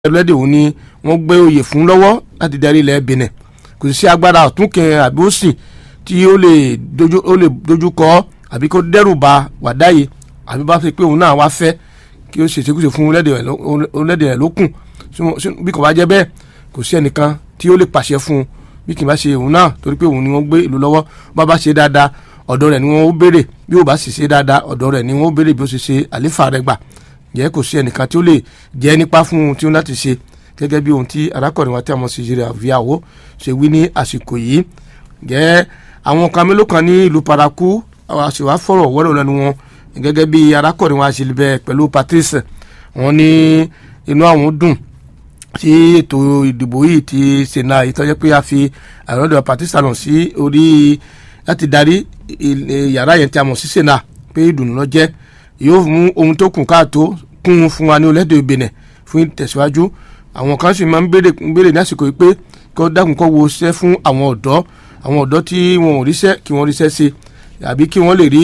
ẹlẹ́dẹ̀ òun ni wọ́n gbé oyè fún lọ́wọ́ láti darí ilẹ̀ Benin kò sí agbára ọ̀tún kẹrin àbí òsì tí ó lè dojú ó lè dojú kọ àbí kó dẹ́rù ba wàdáyé àbí bá fi pé òun náà wá fẹ́ kí ó ṣèṣekúṣe fún orílẹ̀-èdè rẹ̀ lókun bí kò bá jẹ́ bẹ́ẹ̀ kò sí ẹnìkan tí ó lè pàṣẹ fún un bí kì í bá ṣe òun náà torí pé òun ni wọ́n gbé ìlú lọ́wọ́ bá bá ṣe dáadáa ọ̀dọ̀ rẹ̀ ni wọ́n ó béèrè bí ó bá sì ṣe dáadáa ọ̀dọ̀ rẹ̀ ni wọ́n ó béèrè bí ó ṣe ṣe àléfà rẹ̀ gbà jẹ́ kò sí ẹnìkan tí ó lè jẹ́ nípa fún un tí ó láti ṣe gẹ́gẹ́ bí ohun tí arákùnrin wa tí a mọ̀ sí ìṣẹ̀lẹ̀ àvíyàwó ṣe wí ní àsìkò yìí jẹ́ àwọn kan mélòó kan ní ìlú paraku àṣìwá fọ̀rọ̀ wọ́rọ̀ lẹ́nu wọn gẹ́gẹ́ bí arákùnrin wa ṣe bẹ pẹ̀lú Patrice wọn ní inú àwọn dùn tí ètò ìdìbò yìí ti ṣèna ìtọ́jẹ́ pé a fi àròdọ̀ Patrice lọ sí orí láti darí yàrá yẹn tí a mọ̀ sí ṣèna pé ìdùnnú lọ jẹ́ yóò mú ohun tó kù káàtó kún un fún wa ní orílẹ̀-èdè Benin fún ìtẹ̀síwájú àwọn kan sì máa ń béèrè ní àsìkò yìí pé kó dákun kó wo iṣẹ́ fún àwọn ọ̀dọ́ àwọn ọ̀dọ́ tí wọn ò ríṣẹ́ kí wọ́n ríṣẹ́ ṣe àbí kí wọ́n lè rí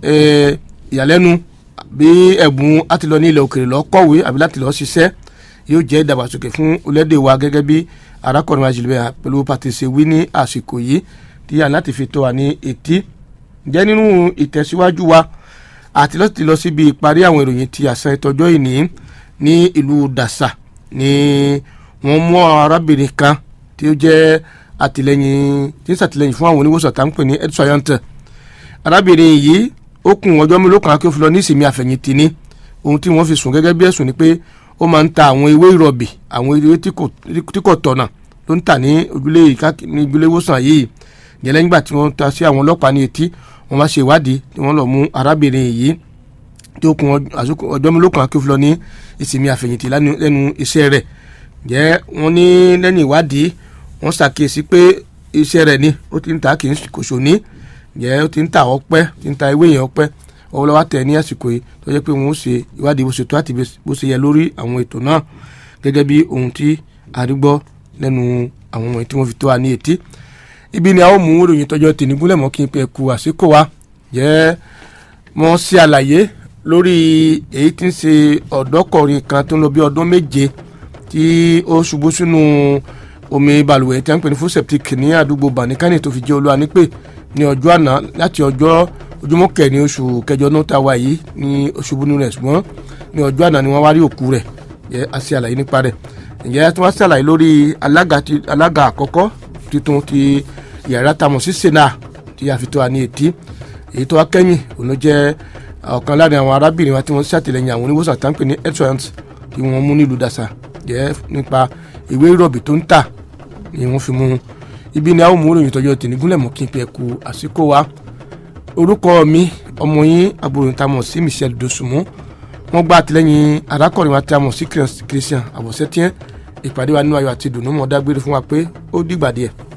ìyàlẹ́nu bí ẹ̀bùn láti lọ ní ilẹ̀ òkèèrè lọ kọ̀wé àbí láti lọ ṣiṣẹ́ yóò jẹ́ ìdàgbàsókè fún orílẹ̀-èdè wa gẹ́gẹ́ bí arákùnrin wa jìlẹ̀ pẹ̀lú Patrice wí ní àsìkò yìí tí a láti fi tó wa ní etí jẹ́ nínú ìtẹ̀síwájú wa àti láti lọ síbi ìparí àwọn ìròyìn ti àṣà ìtọ́jọ́ ìní ní ìlú Dàsà ni wọ́n mú arábìnrin kan tí ó jẹ́ àtìlẹ́yìn tí ń ṣàtìlẹ́yìn fún àwọn oníwòsàn tá ń pè ní edsoyant arábìnrin yìí ó kún ọjọ́ mélòó kan kí ó fi lọ ní ìsinmi àfẹ̀yìntì ni ohun tí wọ́n fi sùn gẹ́gẹ́ bí ẹ̀sùn ni pé ó máa ń ta àwọn ewé ìrọ̀bì àwọn ewé tí kò tọ̀nà ló ń tà ní ojúlé ojúlé ìwòsàn yìí yẹn lẹ́yìn ìgbà tí wọ́n ta sí àwọn ọlọ́pàá ní etí wọ́n máa ṣe ìwádìí tí wọ́n lọ mú arábìnrin yìí tí ó kún ọjọ́ mélòó kan kí ó fi lọ ní ìsinmi àfẹ̀yìntì lẹ́nu iṣẹ́ rẹ̀ jẹ́ wọ́n ní lẹ́yìn ìwádìí wọ́n ṣàkíyèsí pé iṣẹ́ rẹ̀ ni ó ti ń ta kì í kò ṣòní jẹ́ ó ti ń ta ọpẹ́ ti ń ta ewé yẹn ọpẹ́ ọwọ́ lọ́wọ́ tẹ̀ ní àsìkò yìí tó jẹ́ pé wọ́n ó ṣe ìwádìí bó ṣe tó àti bó ṣe yẹ lórí àwọn ètò náà gẹ́gẹ́ bí ohun tí a rí gbọ́ lẹ́nu àwọn ọmọ tí wọ́n fi tó wa ní etí ibi ni a ó mú ìròyìn tọjọ́ tèmi gúnlẹ̀ mọ́ kí n pẹ́ ku àsìkò wa jẹ́ wọ́n ṣe àlàyé lórí èyí tí ń ṣe ọ̀dọ́kọ̀rin kan tó ń lọ bí ọdún méje tí ó ṣubú sínú omi balùwẹ̀ tí a ń pè ní fún septic ní àdúgbò banikani tó fi jẹ́ olúwa nípè ní ọjọ́ àná láti ọjọ́ ojúmọ́ kẹ̀ní oṣù kẹjọ náà tá a wà yìí ní oṣù búnú rẹ̀ ṣùgbọ́n ní ọjọ́ àná ni wọ́n wá rí òkú rẹ̀ yẹ a ṣe àlàyé nípa rẹ̀ ǹjẹ́ tí wọ́n ṣàlàyé lórí alága àkọ́kọ́ tuntun ti yàrá tamọ̀ sí sena tí a fi tó wa ní etí èyí tó wá kẹ́yìn òun ló jẹ́ ọ̀kan láàrin àwọn arábìnrin wa tí wọ́n ṣàtìlẹ́yìn àwọn oníwòsàn tá ń pè ní excellence tí wọ́n mú nílùú dàsà jẹ́ nípa ìwé ìrọ̀bì tó ń tà ni wọ́n fi mú un ibi ni a ó mú ìròyìn tọjọ́ tì ní gúnlẹ̀ mọ́ kí n pẹ́ ku àsìkò wa orúkọ mi ọmọ yín àbúrò tá a mọ̀ sí Michel Dosunmu wọ́n gba àtìlẹ́yìn arákùnrin wa tí a mọ̀ sí Christian àbọ̀sẹ́tíẹ́ ìpàdé wa nínú ayọ̀ àti ìdùnnú mọ́ dágbére fún wa pé ó dìgbà díẹ̀.